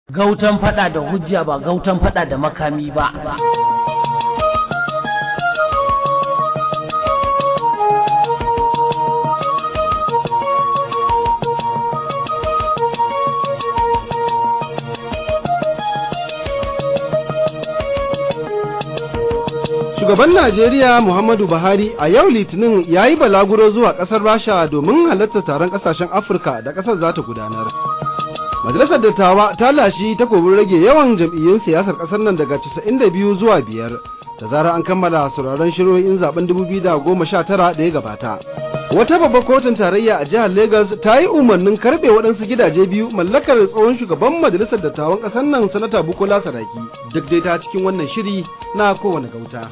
gautan fada da hujja ba gautan fada da makami ba Shugaban Najeriya Muhammadu Buhari a yau Litinin ya yi balaguro zuwa ƙasar Rasha domin halartar taron ƙasashen Afirka da ƙasar za ta gudanar. Majalisar Dattawa ta lashi takobin rage yawan jam'iyyun siyasar ƙasar nan daga 92 zuwa biyar da zarar an kammala sauraron shiroyin zaben 2019 da ya gabata. Wata babbar kotun tarayya a jihar Legas ta yi umarnin karɓe waɗansu gidaje biyu mallakar tsohon shugaban majalisar dattawan ƙasar nan sanata Bukola Saraki duk dai ta cikin wannan shiri na kowane gauta.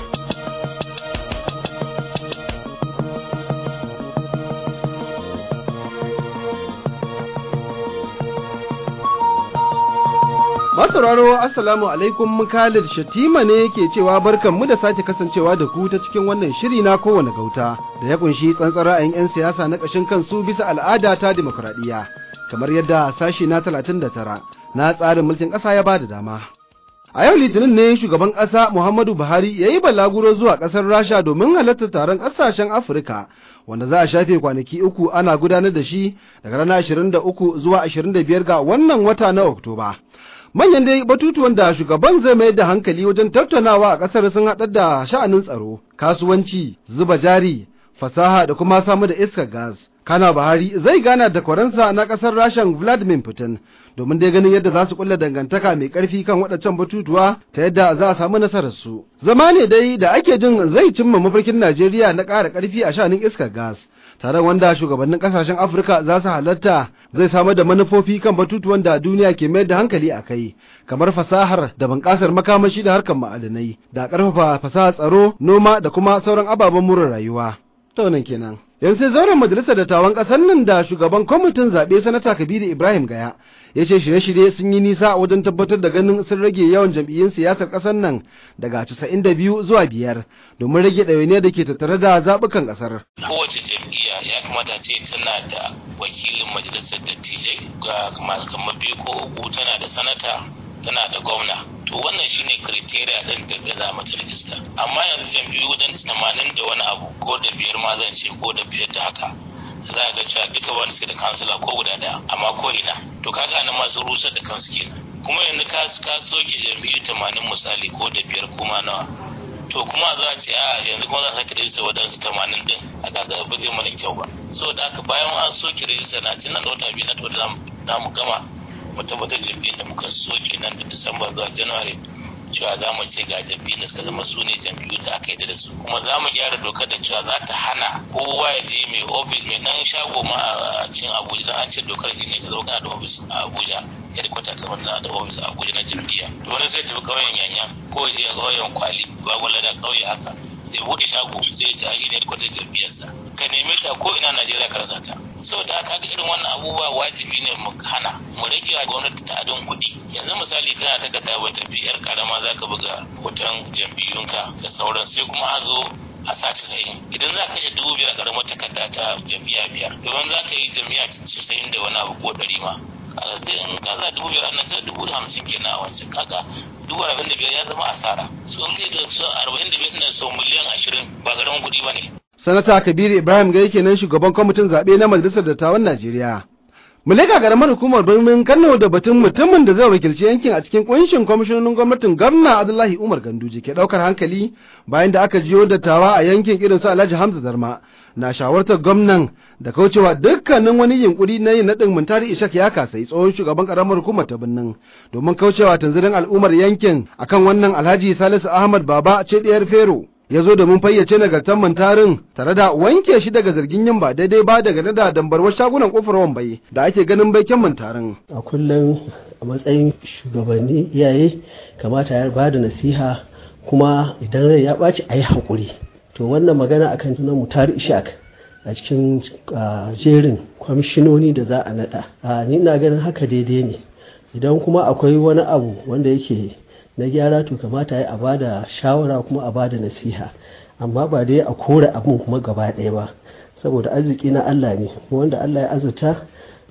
Masauraro Assalamu alaikum Khalid Shatima ne ke cewa barkanmu da sake kasancewa da ku ta cikin wannan shiri na kowane gauta da ya kunshi tsantsar ra'ayin 'yan siyasa na ƙashin kansu bisa al'ada ta dimokuraɗiyya kamar yadda sashi na 39 na tsarin mulkin ƙasa ya bada dama. A yau Litinin ne shugaban ƙasa Muhammadu Buhari ya yi balaguro zuwa ƙasar Rasha domin halartar taron ƙasashen Afirka wanda za a shafe kwanaki uku ana gudanar da shi daga ranar 23 zuwa 25 ga wannan wata na Oktoba. manyan dai batutuwan da shugaban zai mai da hankali wajen tattaunawa a ƙasar sun haɗar da sha'anin tsaro kasuwanci zuba jari fasaha da kuma samu da iskar gas kana buhari zai gana da kwaransa na ƙasar rashan vladimir putin domin dai ganin yadda za su kulla dangantaka mai ƙarfi kan waɗancan batutuwa ta yadda za a samu nasarar su zama ne dai da ake jin zai cimma mafarkin najeriya na ƙara ƙarfi a sha'anin iskar gas tare wanda shugabannin kasashen afirka za su halatta zai samar da manufofi kan batutuwan da duniya ke mayar da hankali a kai kamar fasahar da bunƙasar makamashi da harkar ma'adanai da ƙarfafa fasahar tsaro noma da kuma sauran ababen more rayuwa ta wannan kenan yanzu sai zauren majalisar dattawan ƙasar nan da shugaban kwamitin zaɓe sanata kabiru ibrahim gaya ya ce shirye-shirye sun yi nisa wajen tabbatar da ganin sun rage yawan jam'iyyun siyasar ƙasar nan daga 92 zuwa biyar domin rage ɗawainiyar da ke tattare da zaɓukan ƙasar. Kowace jam'iyya ya kamata ce tana da wakilin majalisar dattijai ga kamar biyu ko uku tana da sanata tana da gwamna. To wannan shine kriteria ɗin da za mu rajista. Amma yanzu jam'iyyu wajen tamanin da wani abu ko da biyar ma zan ce ko da biyar da haka. za ga cewa duka wani suke da kansila ko guda daya amma ko ina to kaga nan masu rusar da kansu kenan kuma yanzu ka ka soke jam'iyyu tamanin misali ko da biyar kuma nawa to kuma za a ce a yanzu kuma za a sake rajista waɗansu tamanin din a kaga ba zai mana kyau ba so da haka bayan an soke rajista na ci nan da wata biyu na to da mu gama mu tabbatar jam'iyyar da muka soke nan da disamba zuwa january cewa za mu ce ga jam'iyyun da suka zama su ne jam'iyyu da aka yi da su kuma za mu gyara dokar da cewa za ta hana kowa ya je mai ofis mai dan shago ma a cikin abuja don an ce dokar ne ka zama kana da ofis a abuja ya da kwata kamar na da ofis a abuja na jam'iyya to wani sai tafi ƙauyen yanya ko ya je ƙauyen kwali gwagwala da ƙauye haka sai buɗe shago sai ya ce a yi ne kwatar jam'iyyarsa ka neme ta ko ina najeriya ka rasa ta sau da aka ga irin wannan abubuwa wajibi ne mu hana mu rage wa gwamnati ta adon kuɗi yanzu misali kana takarda wata biyar karama za ka buga hoton jam'iyyunka da sauran sai kuma a zo a sa casa'in idan za ka kashe dubu biyar karamar takarda ta jam'iyya biyar domin za ka yi jam'iyya casa'in da wani abu ko ɗari ma kaga sai in ka za dubu biyar annan sai dubu da hamsin kenan a wancan kaga dubu arba'in da biyar ya zama asara so in kai da arba'in da biyar ɗin sau miliyan ashirin ba karamin kuɗi ba ne. Sanata Kabiru Ibrahim Gai kenan shugaban kwamitin zaɓe na Majalisar Dattawan Najeriya. Muleka garamar hukumar birnin Kano da batun mutumin da zai wakilci yankin a cikin kunshin kwamishinonin gwamnatin Gwamna Abdullahi Umar Ganduje ke ɗaukar hankali bayan da aka jiyo dattawa a yankin irin su Alhaji Hamza Darma na shawartar gwamnan da kaucewa dukkanin wani yunkuri na yin naɗin Muntari Ishak ya kasai tsohon shugaban karamar hukumar ta birnin domin kaucewa tanzirin al'ummar yankin akan wannan Alhaji Salisu Ahmad Baba ce ɗiyar Fero. ya zo domin fayyace nagartar mantarin tare da wanke shi daga zargin yin ba daidai ba daga da dambarwar shagunan kofar wambai da ake ganin baiken mantarin. A kullum a matsayin shugabanni iyaye kamata ya ba da nasiha kuma idan rai ya ɓaci a yi haƙuri. To wannan magana akan tunan mutari ishak a cikin jerin kwamishinoni da za a naɗa. Ni ina ganin haka daidai ne. Idan kuma akwai wani abu wanda yake na gyara to kamata ya a bada shawara kuma a bada nasiha amma ba dai a kore abin kuma gaba ɗaya ba saboda arziki na Allah ne wanda Allah ya azurta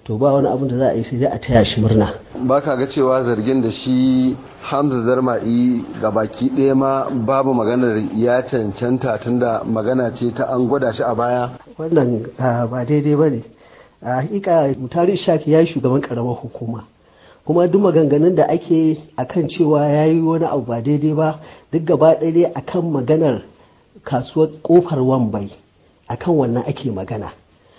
to ba wani abin da za a yi sai dai a taya shi murna ba ka ga cewa zargin da shi hamza zarma'i ga baki ɗaya ma babu maganar ya cancanta tunda magana ce ta an gwada shi a baya wannan ba daidai ba ne a hakika mutari shaki ya yi shugaban karamar hukuma kuma duk maganganun da ake akan cewa ya yi wani abu ba daidai ba duk gaba ɗaya akan maganar kasuwar kofar wambai akan wannan ake magana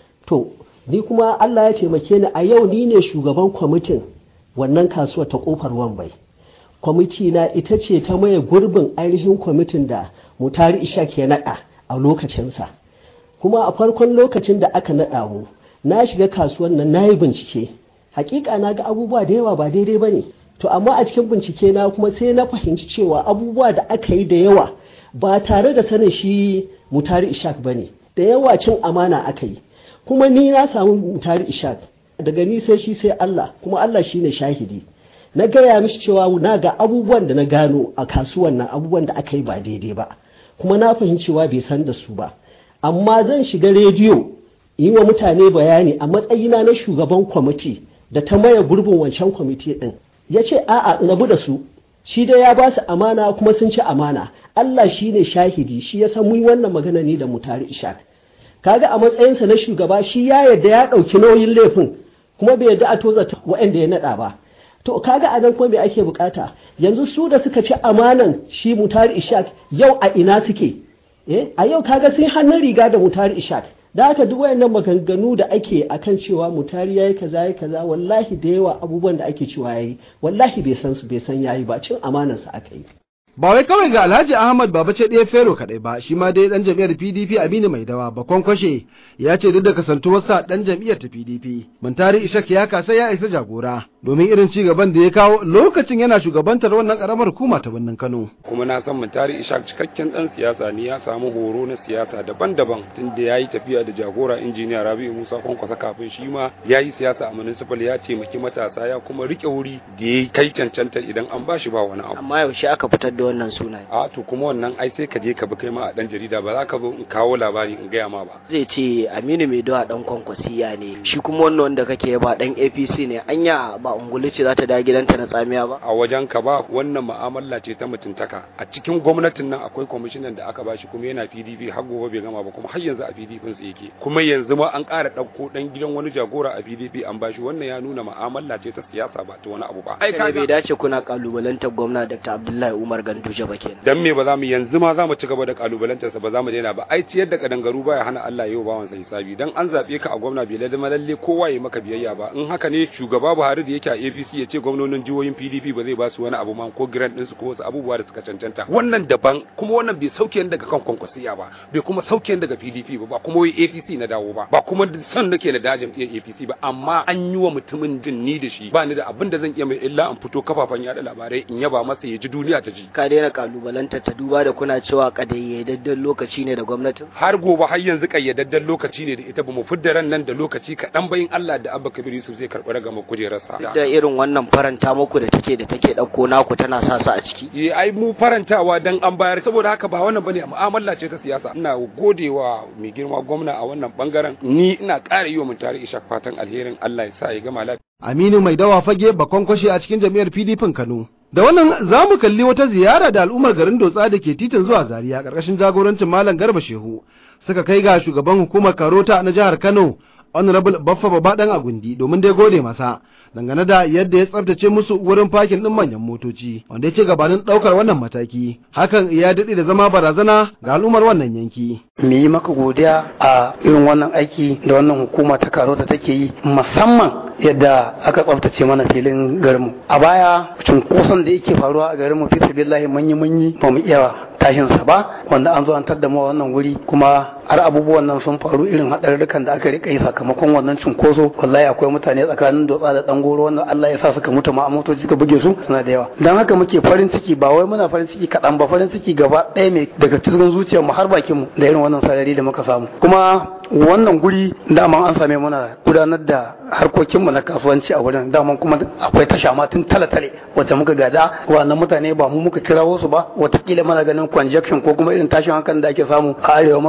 to ni kuma allah ya taimake ni a yau ni ne shugaban kwamitin wannan kasuwar ta kofar wambai kwamiti na ita ce ta maye gurbin ainihin kwamitin da mutari ishak ya naɗa a lokacinsa kuma a farkon lokacin da aka naɗa mu na shiga kasuwar nan na yi bincike hakika na ga abubuwa da yawa ba daidai ba ne to amma a cikin bincike na kuma sai na fahimci cewa abubuwa da aka yi da yawa ba tare da sanin shi mutari ishak ba ne da yawa cin amana aka yi kuma ni na samu mutari ishak daga ni sai shi sai Allah kuma Allah shi ne shahidi na gaya mishi cewa na ga abubuwan da na gano a kasuwan nan abubuwan da aka yi ba daidai ba kuma na fahimci cewa bai san da su ba amma zan shiga rediyo yi wa mutane bayani a matsayina na shugaban kwamiti da ta maye gurbin wancan kwamiti din ya ce a'a rabu da su shi dai ya ba su amana kuma sun ci amana Allah shi ne shahidi shi ya san mun wannan magana ne da mutari ishaq kaga a matsayinsa na shugaba shi ya yarda ya ɗauki nauyin laifin kuma bai yarda a toza waɗanda ya naɗa ba to kaga a nan kuma me ake bukata yanzu su da suka ci amanan shi mutari ishaq yau a ina suke eh a yau kaga sun hannun riga da mutari ishaq da haka duk wayannan maganganu da ake akan cewa mutari yayi kaza yayi kaza wallahi da yawa abubuwan da ake cewa yayi wallahi bai san su bai san yayi ba cin amanar sa aka yi ba wai kawai ga Alhaji Ahmad Babace ɗaya Fero kaɗai ba shi ma dai ɗan jam'iyyar PDP Aminu Mai Dawa bakon kwashe ya ce duk da kasantuwarsa ɗan jam'iyyar ta PDP Muntari Ishak ya kasa ya isa jagora domin irin ci gaban da ya kawo lokacin yana shugabantar wannan karamar hukuma ta birnin Kano kuma na san Muntari Ishak cikakken ɗan siyasa ne ya samu horo na siyasa daban-daban tunda ya yi tafiya da jagora injiniya Rabi'u Musa Kwankwasa kafin shi ma ya yi siyasa a municipal ya taimaki matasa ya kuma riƙe wuri da ya kai cancanta idan an ba shi ba wani abu amma yaushe aka fitar da wannan suna a to kuma wannan ai sai ka je ka bi kai ma a dan jarida ba za ka zo in kawo labari in gaya ma ba zai ce Aminu Mai Dawa dan kwankwasiya ne shi kuma wannan wanda kake ba dan APC ne anya ba ungulu ce za ta da gidanta na tsamiya ba a wajen ka ba wannan mu'amala ce ta mutuntaka a cikin gwamnatin nan akwai kwamishinan da aka bashi kuma yana PDP har gobe bai gama ba kuma har yanzu a PDP su yake kuma yanzu ma an ƙara ɗauko dan gidan wani jagora a PDP an bashi wannan ya nuna mu'amala ce ta siyasa ba ta wani abu ba ai bai dace kuna kalubalantar gwamna Dr. Abdullahi Umar Ganduje ba kenan dan me ba za mu yanzu ma za mu ci gaba da kalubalantar sa ba za mu daina ba ai ciyar da kadangaru baya hana Allah yau bawan sa hisabi dan an zabe ka a gwamna bai ladama lalle kowa ya maka biyayya ba in haka ne shugaba Buhari da yake a APC ya ce gwamnonin jihohin PDP ba zai ba su wani abu ma ko grant din su ko wasu abubuwa da suka cancanta wannan daban kuma wannan bai sauke daga kan kwankwasiya ba bai kuma sauke daga PDP ba ba kuma wai APC na dawo ba ba kuma son nake na dajin APC ba amma an yi wa mutumin jin ni da shi ba ni da abin da zan iya mai illa an fito kafafen yada labarai in yaba masa ya ji duniya ta ji ka daina kalubalanta ta duba da kuna cewa kadayyadadden lokaci ne da gwamnatin har gobe har yanzu kayyadadden lokaci ne da ita bamu fidda ran nan da lokaci kaɗan bayin Allah da Abba Kabir Yusuf zai karɓi ragama kujerarsa da irin wannan faranta muku da take da take ɗauko naku tana sa su a ciki eh ai mu farantawa dan an bayar saboda haka ba wannan bane mu'amala ce ta siyasa ina godewa mai girma gwamna a wannan bangaren ni ina ƙara yi wa mun tare ishak fatan alherin Allah ya sa ya gama lafiya Aminu Mai Dawa fage bakon kwashe a cikin jam'iyyar PDP Kano Da wannan za mu kalli wata ziyara da al'ummar garin Dotsa da ke titin zuwa Zaria ƙarƙashin jagorancin Malam Garba Shehu suka kai ga shugaban hukumar Karota na jihar Kano Honorable Baffa Babaɗan Agundi domin dai gode masa dangane da yadda ya tsaftace musu wurin fakin ɗin manyan motoci wanda ya ce gabanin ɗaukar wannan mataki hakan ya daɗe da zama barazana ga al'ummar wannan yanki. mu yi maka godiya a irin wannan aiki da wannan hukuma ta Karota take yi musamman yadda aka tsaftace mana filin garinmu a baya cunkoson da yake faruwa a garinmu fi sabillahi manyi manyi ba mu iya tashin sa ba wanda an zo an tadda mu wannan wuri kuma har abubuwan nan sun faru irin haɗarurrukan da aka rika yi sakamakon wannan cunkoso wallahi akwai mutane tsakanin dotsa da dan goro wanda Allah ya sa suka mutu ma a motoci suka buge su suna da yawa dan haka muke farin ciki ba wai muna farin ciki kaɗan ba farin ciki gaba ɗaya mai daga cikin zuciyar mu har bakin mu da irin wannan sarari da muka samu kuma wannan guri dama an same muna gudanar da harkokinmu na kasuwanci a wurin dama kuma akwai tasha ma tun tale-tale wacce muka gada wannan mutane ba mu muka kirawo su ba watakila mana ganin conjection ko kuma irin tashin hankalin da ake samu a arewa maso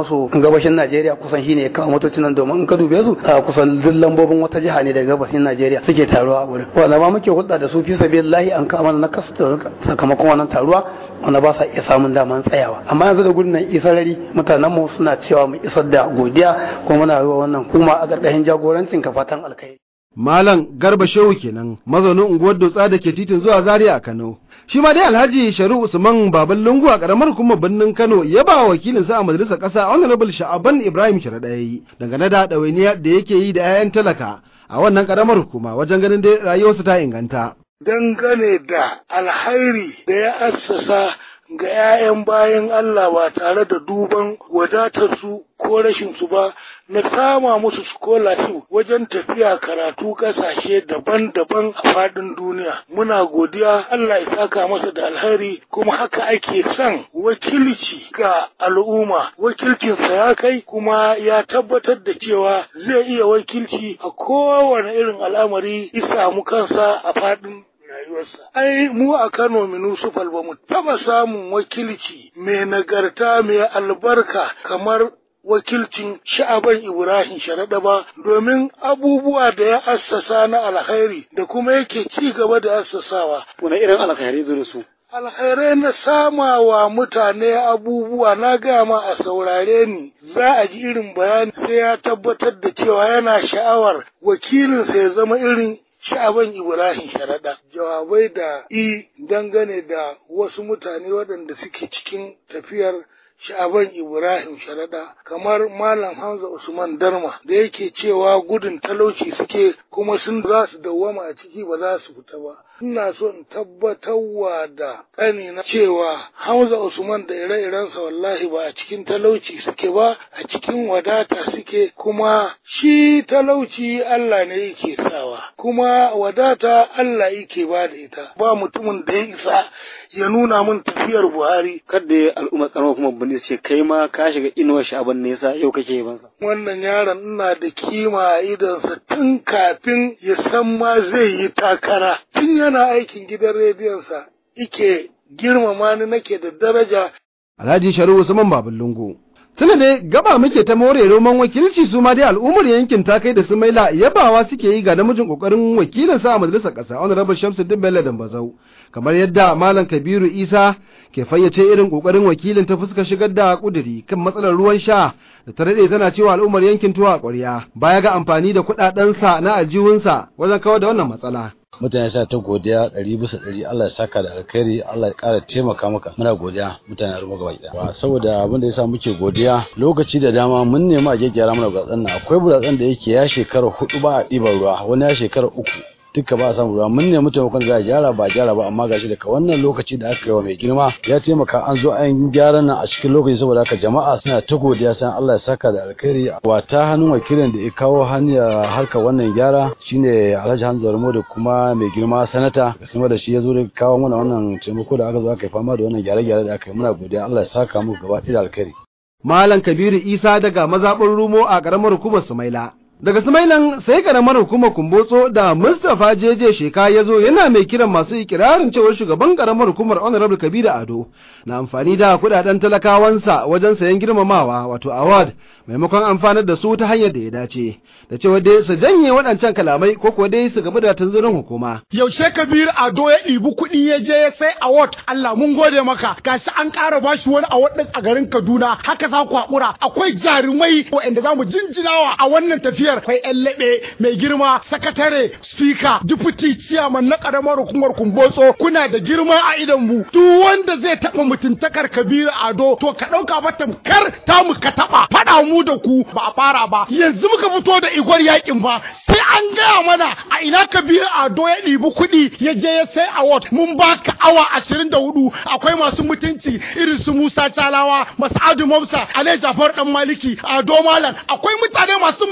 gabashin Najeriya kusan shine ya kawo motocin nan domin in ka dube su a kusan duk lambobin wata jiha ne daga gabashin Najeriya suke taruwa a wurin wanda ma muke hulɗa da su fi sabilillahi an kama na kasu sakamakon wannan taruwa wanda ba sa iya samun daman tsayawa amma yanzu da gudun nan isarari mutanen mu suna cewa mu isar da godiya kuma muna yi wa wannan kuma a ƙarƙashin jagorancin ka fatan alkai Malam Garba Shehu kenan mazaunin unguwar Dotsa da ke titin zuwa Zaria a Kano. Shi ma dai Alhaji Sharu Usman Baban Lungu a karamar hukumar birnin Kano ya ba wakilin sa a majalisar ƙasa Honorable Sha'aban Ibrahim Sharaɗayi dangane da ɗawainiya da yake yi da 'ya'yan talaka a wannan karamar hukuma wajen ganin dai rayuwarsu ta inganta. Dangane da alhairi da ya assasa ga 'ya'yan bayan Allah ba tare da duban wadatarsu ko rashinsu ba na sama musu scholarship wajen tafiya karatu ƙasashe daban-daban a faɗin duniya. Muna godiya Allah ya saka masa da alheri kuma haka ake son wakilci ga al'umma. Wakilcinsa ya kai kuma ya tabbatar da cewa zai iya wakilci a kowane irin al'amari isa mu kansa a faɗin rayuwarsa. Ai, mu a Kano Minusufal ba mu taba samun wakilci mai nagarta mai albarka kamar wakilcin sha'aban Ibrahim Sharaɗa ba domin abubuwa da ya assasa na alkhairi da kuma yake ci gaba da assasawa. Wani irin alkhairi zo da su? alkhairai na sama wa mutane abubuwa na gama a saurare ni za a ji irin bayani sai ya tabbatar da cewa yana sha'awar wakilinsa ya zama irin sha'aban Ibrahim Sharaɗa. Jawabai da i dangane da wasu mutane waɗanda suke cikin tafiyar sha'aban Ibrahim Sharaɗa kamar Malam Hamza Usman Darma da yake cewa gudun talauci suke kuma sun za su dawwama a ciki ba za su fita ba. Ina so in tabbatarwa da ƙanina cewa Hamza Usman da ire-irensa wallahi ba a cikin talauci suke ba a cikin wadata suke kuma shi talauci Allah ne yake sawa kuma wadata Allah yake ba da ita ba mutumin da ya isa ya nuna min tafiyar Buhari. Kadda al'umma karamar kuma bane ce kai ma ka shiga inuwar sha'aban nesa yau kake yi bansa. Wannan yaron ina da kima a idonsa tun kafin ya san ma zai yi takara. Tun yana aikin gidan rediyonsa ike girmama ni nake da daraja. Alhaji Sharu Usman Babin Lungu. Tuna dai gaba muke ta more roman wakilci su ma dai al'ummar yankin ta kai da su maila yabawa suke yi ga namijin kokarin wakilin sa a majalisar ƙasa Honorable Shamsuddin Bello Dambazau kamar yadda Malam Kabiru Isa ke fayyace irin kokarin wakilin ta fuskar shigar da kuduri kan matsalar ruwan sha da ta daɗe tana cewa al'ummar yankin tuwa ƙwarya baya ga amfani da kuɗaɗensa na aljihunsa wajen kawar da wannan matsala. mutane sa ta godiya ɗari bisa ɗari Allah ya saka da alkhairi Allah ya ƙara taimaka maka muna godiya mutane a gaba ɗaya saboda abin da yasa muke godiya lokaci da dama mun nemi a gyaggyara mana buratsan nan akwai buratsan da yake ya shekara hudu ba a ɗiban ruwa wani ya shekara uku duka ba a samu ruwa mun nemi taimakon za a gyara ba gyara ba amma gashi daga wannan lokaci da aka yi wa mai girma ya taimaka an zo an gyara nan a cikin lokaci saboda haka jama'a suna ta godiya san Allah ya saka da alkhairi wa ta hannun wakilin da ya kawo hanyar harkar wannan gyara shine Alhaji Hamza Ramo da kuma mai girma sanata kuma da shi ya zo da kawo mana wannan taimako da aka zo aka yi fama da wannan gyare-gyare da aka yi muna godiya Allah ya saka muku gaba ɗaya da alkhairi Malam Kabiru Isa daga mazaɓin Rumo a ƙaramar hukumar Sumaila. Daga Sumailan sai karamar hukumar Kumbotso da Mustapha Jeje Sheka ya zo yana mai kiran masu ikirarin cewar shugaban karamar hukumar Honorable Kabiru Ado na amfani da kudaden talakawansa wajen sayan girmamawa wato award maimakon amfanar da su ta hanyar da ya dace da cewa dai su janye waɗancan kalamai ko kuwa dai su gamu da tunzurin hukuma. Yaushe Kabiru Ado ya ɗibi kuɗi ya je ya sai award Allah mun gode maka gashi an ƙara bashi wani award ɗin a garin Kaduna haka za ku haƙura akwai jarumai waɗanda za mu jinjinawa a wannan tafiya tafiyar akwai yan laɓe mai girma sakatare speaker deputy chairman na karamar hukumar kumbotso kuna da girma a idan mu duk wanda zai taɓa mutuntakar kabiru ado to ka ɗauka ba tamkar tamu ka taɓa faɗa mu da ku ba a fara ba yanzu muka fito da igwar yakin ba sai an gaya mana a ina kabiru ado ya ɗibi kuɗi ya je ya sai award mun baka awa ashirin da hudu akwai masu mutunci irin su musa calawa masa'adu mamsa ale jafar dan maliki ado malam akwai mutane masu mutuntaka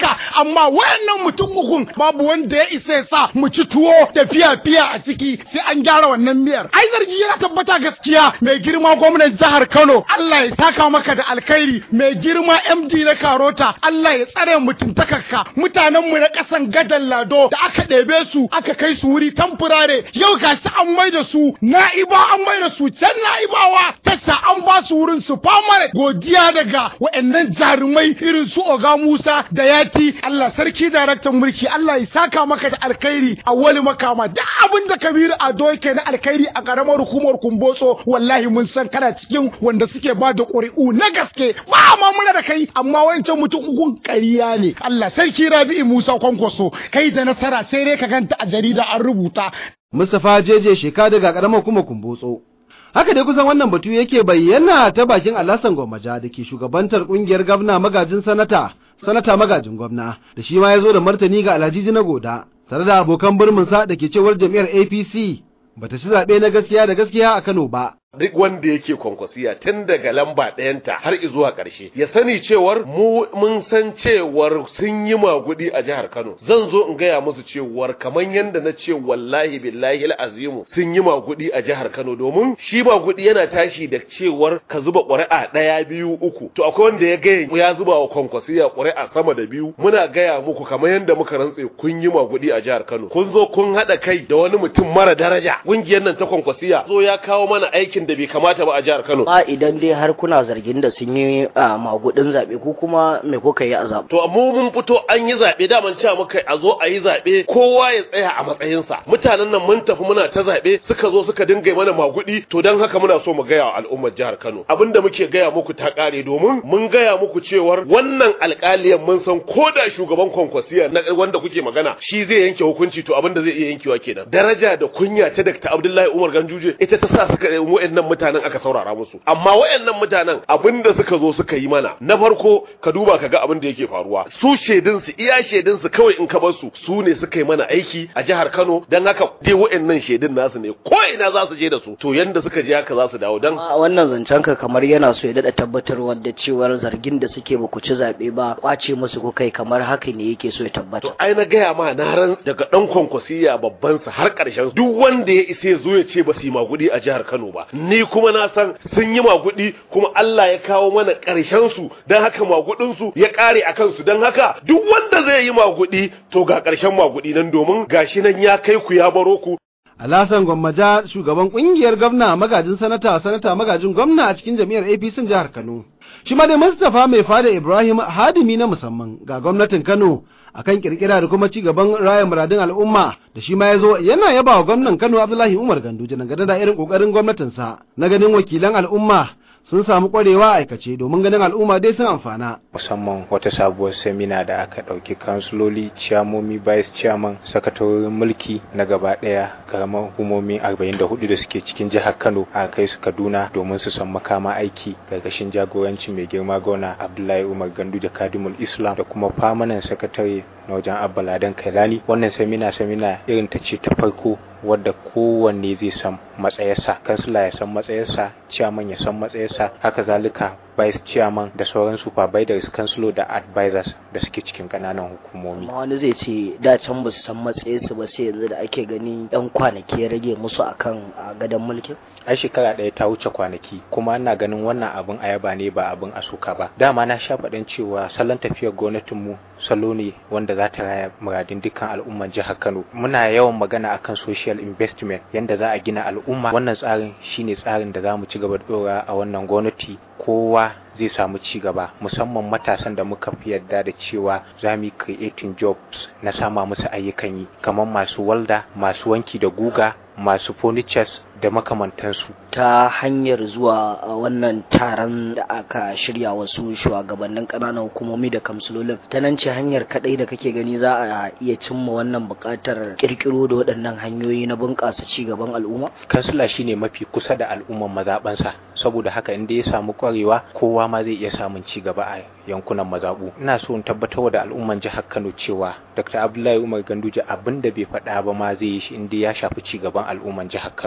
duka amma wayannan mutum ukun babu wanda ya isa ya sa mu ci tuwo da fiya-fiya a ciki sai an gyara wannan miyar ai zargi yana tabbata gaskiya mai girma gwamnan jihar Kano Allah ya saka maka da alkhairi mai girma MD na Karota Allah ya tsare mutuntakarka mutanen mu na kasan gadan Lado da aka ɗebe su aka kai su wuri tamfurare yau gashi an mai da su na'iba an mai da su can na'ibawa tasha an ba su wurin su famare godiya daga wa'annan jarumai irin su Oga Musa da Yati Allah sarki daraktan mulki Allah ya saka maka da alkhairi a wali makama duk abin da Kabiru Ado yake na alkhairi a karamar hukumar Kumbotso wallahi mun san kana cikin wanda suke ba da ƙuri'u na gaske ba ma muna da kai amma wancan mutum ukun ƙarya ne Allah sarki Rabi'u Musa Kwankwaso kai da nasara sai dai ka ganta a jarida an rubuta Mustapha Jeje sheka daga karamar kuma kumbotso. Haka dai kusan wannan batu yake bayyana ta bakin Alhassan Gwammaja da ke shugabantar kungiyar gwamna magajin sanata, sanata magajin gwamna, da shi ma ya zo da martani ga Alhaji na Goda, tare da abokan birminsa da ke cewar jam'iyyar APC bata ci zaɓe na gaskiya da gaskiya a Kano ba. duk wanda yake kwankwasiya tun daga lamba ɗayanta har zuwa ƙarshe ya sani cewar mu mun san cewar sun yi magudi a jihar Kano zan zo in gaya musu cewar kamar yadda na ce wallahi billahi azimu sun yi magudi a jihar Kano domin shi magudi yana tashi da cewar ka zuba ƙuri'a ɗaya biyu uku to akwai wanda ya gaya ya zuba wa kwankwasiya ƙuri'a sama da biyu muna gaya muku kamar yadda muka rantse kun yi magudi a jihar Kano kun zo kun haɗa kai da wani mutum mara daraja ƙungiyar nan ta kwankwasiya zo ya kawo mana aikin aikin da bai kamata ba a jihar Kano. Ba idan dai har kuna zargin da sun yi a magudin zaɓe ko kuma me kuka yi a zaɓe. To mu mun fito an yi zaɓe daman cewa muka a zo a yi zaɓe kowa ya tsaya a matsayinsa. Mutanen nan mun tafi muna ta zaɓe suka zo suka dinga mana magudi to don haka muna so mu gaya wa al'ummar jihar Kano. Abinda muke gaya muku ta ƙare domin mun gaya muku cewar wannan alƙaliyan mun san ko da shugaban kwankwasiya na wanda kuke magana shi zai yanke hukunci to abinda zai iya yankewa kenan. Daraja da kunya ta Dr. Abdullahi Umar Ganduje ita ta sa suka wayannan mutanen aka saurara musu amma wayannan mutanen abinda suka zo suka yi mana na farko ka duba ka ga abin da yake faruwa su shedin su iya shedin su kawai in ka bar su su ne suka yi mana aiki a jihar Kano dan haka dai wayannan shedin nasu ne ko ina za su je da su to yanda suka je haka za su dawo dan wannan zancen ka kamar yana so ya dada tabbatarwa da cewar zargin da suke ba ku ci zabe ba kwace musu ko kai kamar haka ne yake so ya tabbata to ai na gaya ma na ran daga dan kwankwasiya babban sa har karshen duk wanda ya isa ya zo ya ce ba su yi magudi a jihar Kano ba ni kuma na san sun yi magudi kuma Allah ya kawo mana ƙarshen su don haka magudin su ya ƙare a kansu don haka duk wanda zai yi magudi to ga ƙarshen magudi nan domin gashi nan ya kai ku ya baro ku Alhassan Gwammaja shugaban kungiyar gwamna magajin sanata sanata magajin gwamna a cikin jami'ar APC jihar Kano. Shi ma dai Mustapha mai fada Ibrahim hadimi na musamman ga gwamnatin Kano akan kirkira da kuma ci gaban raya muradun al'umma da shi ma ya zo yana yaba wa gwamnan Kano Abdullahi Umar Ganduje dangane da irin kokarin gwamnatinsa na ganin wakilan al'umma sun samu kwarewa aikace domin ganin al'umma dai sun amfana. Musamman wata sabuwar semina da aka ɗauki kansuloli, ciyamomi, vice chairman, sakatorin mulki na gaba ɗaya karamar hukumomi 44 da suke cikin jihar Kano a kai su Kaduna domin su san makama aiki gargashin jagoranci mai girma gona Abdullahi Umar Ganduje Kadimul Islam da kuma famanan sakatare na wajen Abba Ladan Kailani. Wannan semina semina irin ta ce ta farko wadda kowanne zai san matsayarsa kansila ya san matsayarsa chairman ya san matsayarsa haka zalika vice chairman da sauran supervisors kansilo da advisors da suke cikin kananan hukumomi amma wani zai ce da can ba su san matsayinsu ba sai yanzu da ake gani yan kwanaki ya rage musu akan a gadon mulkin ai shekara ɗaya ta wuce kwanaki kuma ana ganin wannan abin ayaba ne ba abin asuka ba dama na sha faɗin cewa salon tafiyar gwamnatinmu salo ne wanda za ta raya muradin dukkan al'umman jihar Kano muna yawan magana akan social investment yanda za a gina al'umma wannan tsarin shine tsarin da za mu ci gaba da dora a wannan gwamnati kowa zai samu ci gaba musamman matasan da muka fi yarda da cewa za mu yi creating jobs na sama musu ayyukan yi kamar masu walda masu wanki da guga masu furnitures da makamantansu ta hanyar zuwa wannan taron da aka shirya wasu shugabannin ƙananan hukumomi da kamsulolin ta nan ce hanyar kadai da kake gani za a iya cimma wannan buƙatar kirkiro da waɗannan hanyoyi na bunƙasa ci gaban al'umma kansula shine mafi kusa da al'umman mazaɓansa saboda haka inda ya samu kwarewa kowa ma zai iya samun ci gaba a yankunan mazaɓu ina so in tabbatar da al'umman jihar Kano cewa Dr. Abdullahi Umar Ganduje abin da bai faɗa ba ma zai yi shi inda ya shafi ci gaban al'umman jihar Kano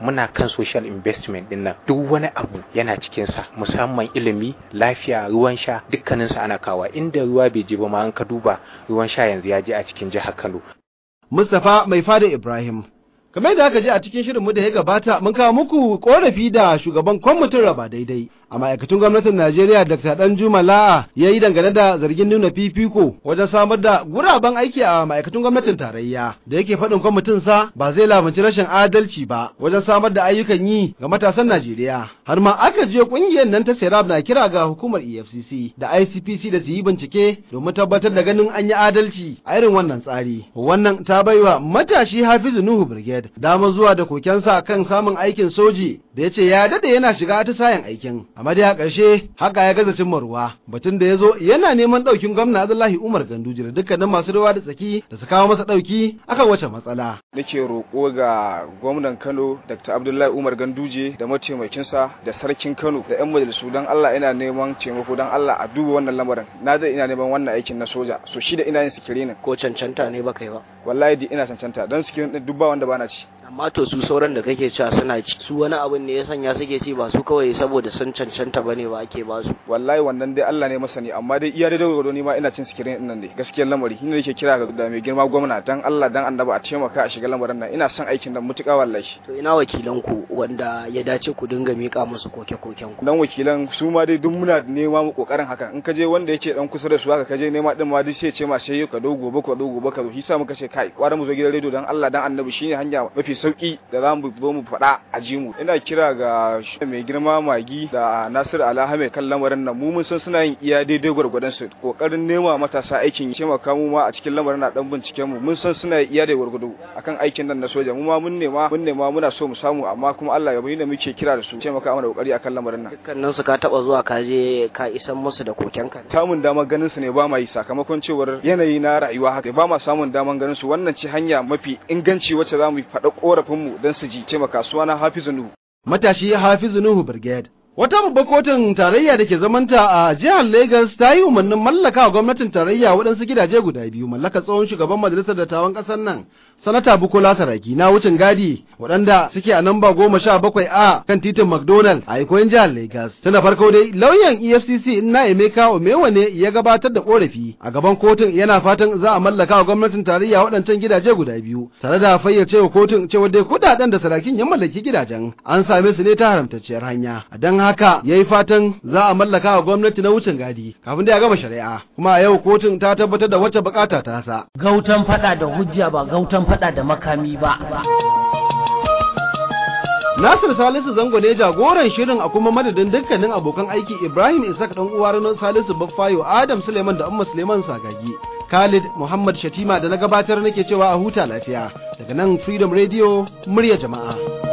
muna kan social investment din nan duk wani abu yana cikin sa musamman ilimi lafiya ruwan sha dukkanin sa ana kawa inda ruwa bai je ba ma an ka duba ruwan sha yanzu ya je a cikin jihar Kano Mustapha mai fada Ibrahim kamar da aka ji a cikin shirinmu da ya gabata mun kawo muku korafi da shugaban kwamitin raba daidai a ma'aikatun gwamnatin Najeriya Dr. Danjuma La'a ya yi dangane da zargin nuna fifiko wajen samar da guraben aiki a ma'aikatun gwamnatin tarayya da yake faɗin kwamitin sa ba zai lamunci rashin adalci ba wajen samar da ayyukan yi ga matasan Najeriya har ma aka je kungiyar nan ta Serap na kira ga hukumar EFCC da ICPC da su yi bincike domin tabbatar da ganin an yi adalci a irin wannan tsari wannan ta baiwa matashi Hafizu Nuhu Brigade damar zuwa da kokensa kan samun aikin soji da ya ce ya dade yana shiga atisayen aikin amma dai a ƙarshe haka ya gaza cimma ruwa batun da ya zo yana neman ɗaukin gwamna Abdullahi Umar Ganduje da dukkanin masu ruwa da tsaki da su kawo masa ɗauki akan wace matsala. Nake roƙo ga gwamnan Kano Dr. Abdullahi Umar Ganduje da mataimakinsa da sarkin Kano da 'yan majalisu don Allah ina neman taimako don Allah a duba wannan lamarin na da ina neman wannan aikin na soja so shi da ina yin sikirinin ko cancanta ne baka yi ba wallahi di ina cancanta don sikirin din dubba wanda bana ci amma to su sauran da kake cewa suna ci su wani abin ne ya sanya suke ci ba su kawai saboda sun cancanta bane ba ake ba su wallahi wannan dai Allah ne masani amma dai iya da gwargwado ni ma ina cin sikirin din nan dai gaskiyar lamari ni nake kira ga da mai girma gwamna dan Allah dan annaba a taimaka a shiga lamarin nan ina son aikin nan mutuka wallahi to ina wakilan ku wanda ya dace ku dinga mika musu koke-koken ku dan wakilan su ma dai duk muna nema mu kokarin haka in ka je wanda yake dan kusa da su haka ka je nema din ma duk sai ce ma sai ka do gobe ka do gobe ka zo shi sa muka ce kai kwara mu zo gidan rediyo dan Allah dan annabi shine hanya mafi sauki da za mu zo mu faɗa a ji mu ina kira ga mai girma magi da Nasir Alhame kan lamarin nan mu mun san suna yin iya daidai gwargwadon su kokarin nema matasa aikin yi taimaka mu ma a cikin lamarin na dan binciken mu mun san suna iya da gwargwado akan aikin nan na soja mu ma mun nema mun nema muna so mu samu amma kuma Allah ya bayyana muke kira da su taimaka mana kokari akan lamarin nan dukkanin su ka taba zuwa ka je ka isan musu da kokenka samun damar ganin su ne ba ma yi sakamakon cewar yanayi na rayuwa haka ba ma samun damar ganin su wannan ce hanya mafi inganci wacce za mu faɗa korafin mu don su ji taimaka suna Hafizu Nuhu matashi Hafizu Nuhu Brigade Wata babbar kotun tarayya da ke zamanta a jihar Lagos ta yi umarnin mallaka wa gwamnatin tarayya waɗansu gidaje guda biyu mallaka tsohon shugaban majalisar dattawan ƙasar nan sanata Bukola Saraki na wucin gadi waɗanda suke a namba goma sha bakwai a kan titin McDonald a ikoyin jihar Lagos. Tana farko dai lauyan EFCC na Emeka Omewa ne ya gabatar da korafi a gaban kotun yana fatan za a mallaka wa gwamnatin tarayya waɗancan gidaje guda biyu tare da fayyace wa kotun cewa dai kuɗaɗen da Sarakin ya mallaki gidajen an same su ne ta haramtacciyar hanya. Don haka ya yi fatan za a mallaka wa gwamnati na wucin gadi kafin da ya gama shari'a kuma a yau kotun ta tabbatar da wacce bukata ta sa. Gautan faɗa da hujja ba gautan faɗa da makami ba. Nasir Salisu Zango ne jagoran shirin a kuma madadin dukkanin abokan aiki Ibrahim Isaac dan uwa Ranar Salisu Baffayo Adam Suleiman da Umma Suleiman Sagagi. Khalid Muhammad Shatima da na gabatar nake cewa a huta lafiya daga nan Freedom Radio murya jama'a.